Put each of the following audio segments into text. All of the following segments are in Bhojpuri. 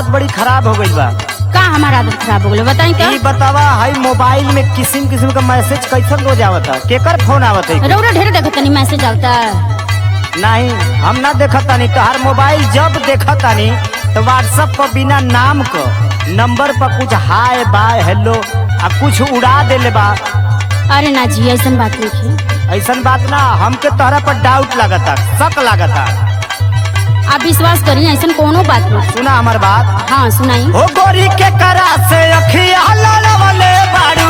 आदत बड़ी खराब हो गई बा का हमारा आदत खराब हो गई बताई तो ई बतावा हाई मोबाइल में किस्म किस्म का मैसेज कैसन रोज आवत है केकर फोन आवत है रौरा ढेर देखो तनी मैसेज आवता नहीं हम ना देखतानी तोहार मोबाइल जब देखतानी तो व्हाट्सएप पर बिना नाम क नंबर पर कुछ हाय बाय हेलो आ कुछ उड़ा देले बा अरे ना जी ऐसा बात नहीं ऐसन बात ना हमके तोहरा पर डाउट लागता शक लागता आप विश्वास करी ऐसा कोनो बात नहीं सुना हमार बात हाँ सुनाई हो गोरी के करा से अखिया लड़वले बारू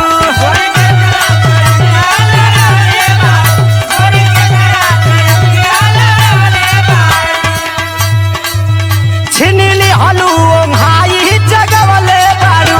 छिनिली हलू ओंघाई जगवले बारू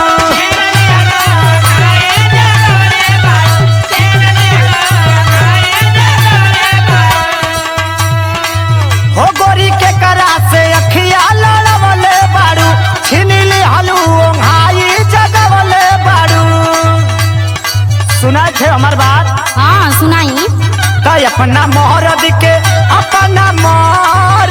हो गोरी के करा से अखिया लड़वले बारू छिनिली हलू ओंघाई जगवले बारू सुना छे हमार बात हाँ सुनाई तो अपना मोहरद के अपना मोहर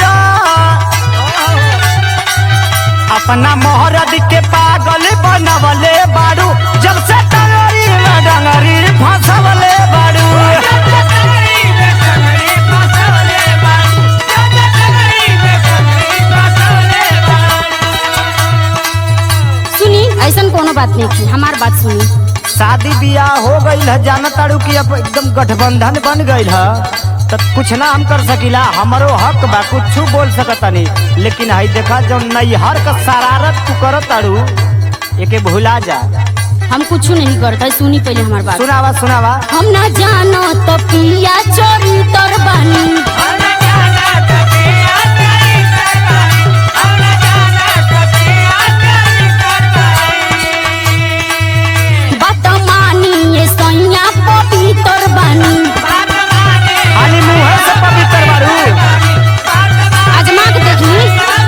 अपना मोहरद के पागल बनवले बारू जब से टंगरी में डंगरी फंसवले बारू सुनी ऐसा कोनो बात नहीं थी हमार बात सुनी शादी बियाह हो गई है जाना तारू की अब एकदम गठबंधन बन गई है तो कुछ ना हम कर सकीला हमारो हक बा कुछ बोल सकतानी लेकिन हई देखा जो नैहर का शरारत तू करत तारू एके भुला जा हम कुछ नहीं करते सुनी पहले हमार बात सुनावा सुनावा हम ना जानो तो पिया चोरी तर बानी बात मानी ये सैया पवित्र बानी खाली मुंह से पवित्र बारू आजमा के देखी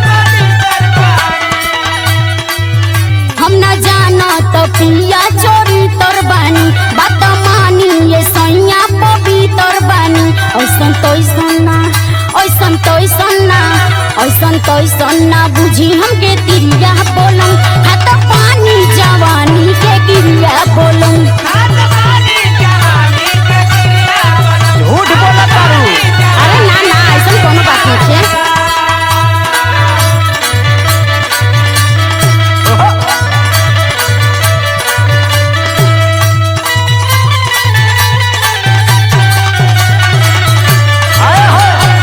हम ना जाना तो पिया चोरी तर बानी बात मानी ये सैया पवित्र बानी ऐसन तो ना ऐसन तो ना ऐसन तो ना बुझी हमके तिरिया बोलम हाथ पानी जवानी के गिरिया बोलम झूठ बोला तारू अरे ना ना ऐसन कोनो बात नहीं है आए हो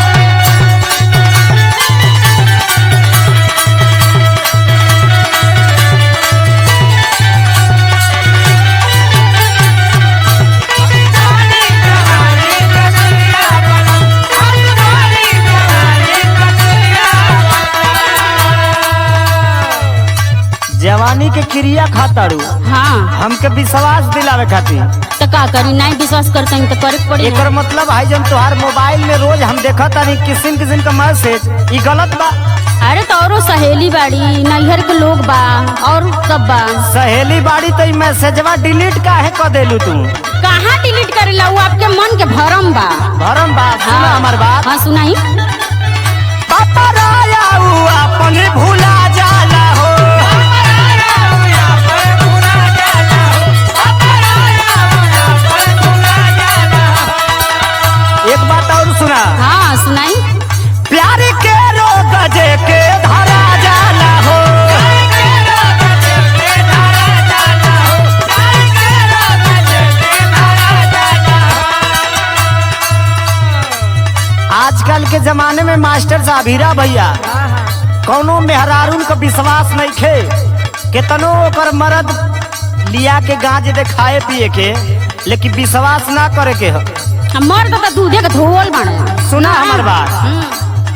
जवानी के क्रिया खातारू हाँ हमके विश्वास दिलावे खातिर तो का करी नहीं विश्वास करते हैं तो करे के पड़ी एकर मतलब है जब तोहार मोबाइल में रोज हम देखा तानी किस्म किस्म का मैसेज ई गलत बा अरे तो औरो सहेली बाड़ी नैहर के लोग बा और सब बा सहेली बाड़ी तो ई मैसेजवा डिलीट काहे कर देलू तू कहाँ डिलीट करेला वो आपके मन के भरम बा भरम बात सुना हमार बात हाँ सुनाई पापा राया ऊ अपन भूला जाला हो एक बात और सुना हाँ सुनाई प्यार के रोग जे के धरा जाला हो आजकल के जमाने में मास्टर साहब हीरा भैया कौनो मेहरारून का विश्वास नहीं खे केतनो ओकर मर्द लिया के गांज दे खाए पिए के लेकिन विश्वास ना करे के ह मर्द तो दूधे के धोल बने सुना हमर बात हम्म,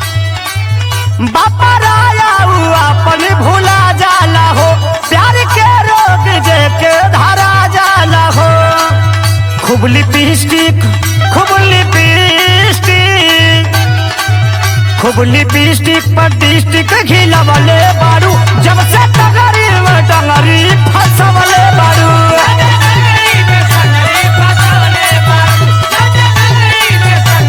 बापा राया ऊ अपन भूला जाला हो प्यार के रोग जे के धरा जाला हो खूब लिपस्टिक खूब लिपस्टिक खूब लिपस्टिक पर डिस्टिक घिलवले बारू जब से टंगरी में टंगरी फसवले बारू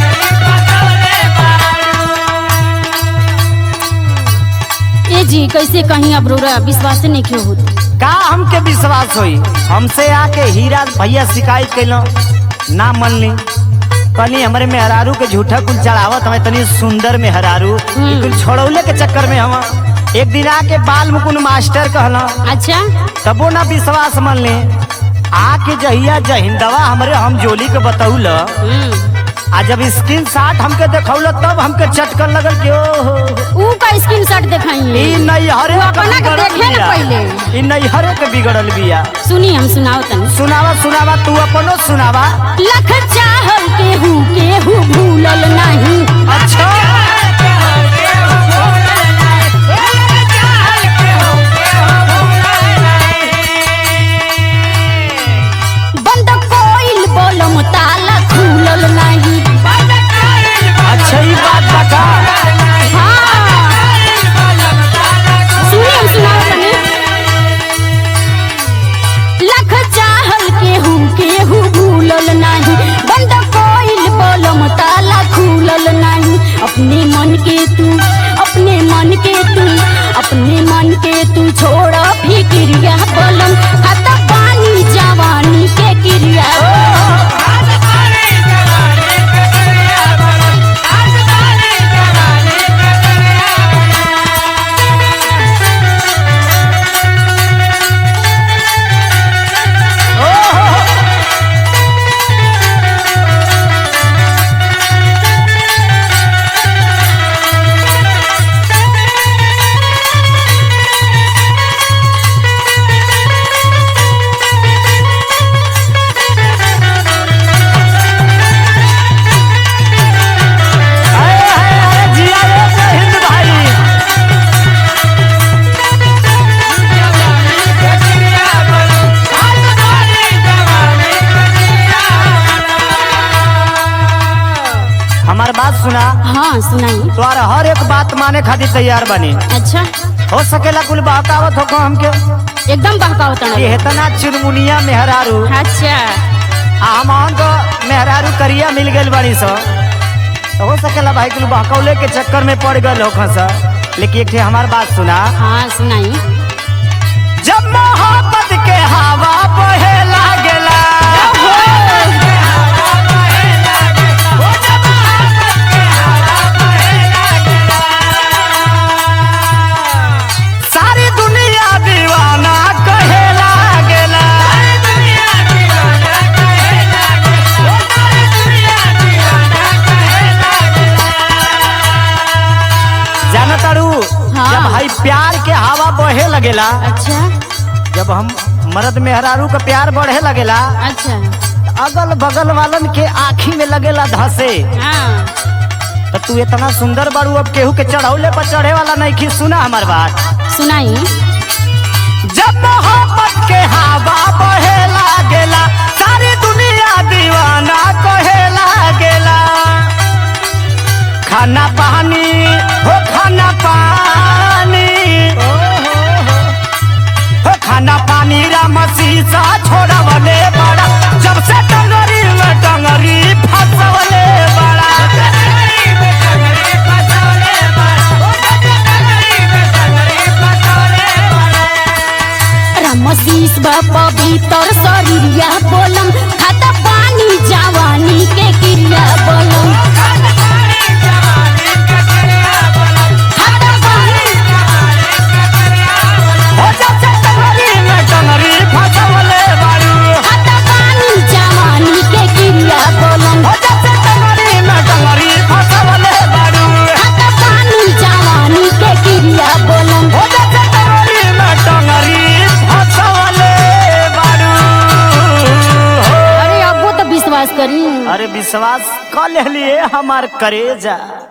ए जी कैसे कैसे कहीं अब रोरा विश्वास नहीं क्यों होत का हमके विश्वास होई हमसे आके हीरा भैया शिकायत कैलो ना मनली कनी हमरे मेहरारू के झूठा कुल चढ़ावत हमें तनी सुंदर मेहरारू हम्म। ई कुल छोड़ौले के चक्कर में हम एक दिन आके बाल मुकुन मास्टर कहला अच्छा तबो ना विश्वास मन ले आके जहिया जहिंदवा हमरे हम जोली के बतौल हम्म आ जब स्क्रीन शॉट हमके देखौल तब हमके चटकन लगल कि ओहो ऊ का स्क्रीन शॉट दिखाइए ई नैहरे तू के अपना के बिगड़ल देखे न बिया। पहिले। ई नैहरे के बिगड़ल बिया सुनी हम सुनाओ तनी सुनावा सुनावा तू अपनो सुनावा लख चाहल केहू केहू भूलल नहीं अच्छा बंद कोइल बोलम ताला खुलल नहीं अच्छा ई बात बता हाँ सुनी हम सुनाओ तनी लख चाहल केहू केहू भूलल नहीं बंद कोइल बोलम ताला खुलल नहीं अपने मन के तू अपने मन के तू अपने मन के तू छोड़ फिक्रिया बोलम खाता पानी जवानी के क्रिया अरे अरे अरे जिया रे जय हिंद भाई हमार बात सुना हाँ सुनाई तोर हर एक बात माने खातिर तैयार बनी अच्छा हो सकेला कुल बहकावत हो हमके एकदम बहकाओ कि तन हेतना चुनमुनिया मेहरारू अच्छा आ हम तो मेहरारू करिया मिल गइल बड़ी सो तो हो सकेला भाई कुल बहकौले के चक्कर में पड़ गल हो खसा लेकिन एक ठे हमार बात सुना हाँ सुनाई जब मोहब्बत के हवा बहे लागेला सारी दुनिया दीवाना कहे लागेला जाना तारू हाँ। जब भाई प्यार के हवा बहे लगेला अच्छा जब हम मर्द मेहरारू का प्यार बढ़े लगेला अच्छा अगल बगल वालन के आँखी में लगेला धसे हाँ तो तू इतना सुंदर बारू अब केहू के चढ़ौले पर चढ़े वाला नहीं खी सुना हमार बात सुनाई जब मोहब्बत के हवा बहे लागेला सारी दुनिया दीवाना कहे लागेला खाना पानी हो खाना पानी हो खाना पानी राम शीशा छोड़वले बड़ा जब से टंगरी में टंगरी फंसवले बड़ा रमशीष पवित्र शरीरिया बोलम खाता पानी जवानी के क्रिया बोलम खाता पानी हो जब से टंगरी में टंगरी फंसवले बारू खाता पानी जवानी के क्रिया बोलम हो जब से टंगरी में टंगरी फंसवले बारू खाता पानी जवानी के क्रिया बोलम हो जब से टंगरी में टंगरी फंसवले बारू अरे अब वो तो विश्वास करी अरे विश्वास कर लिए हमार करेजा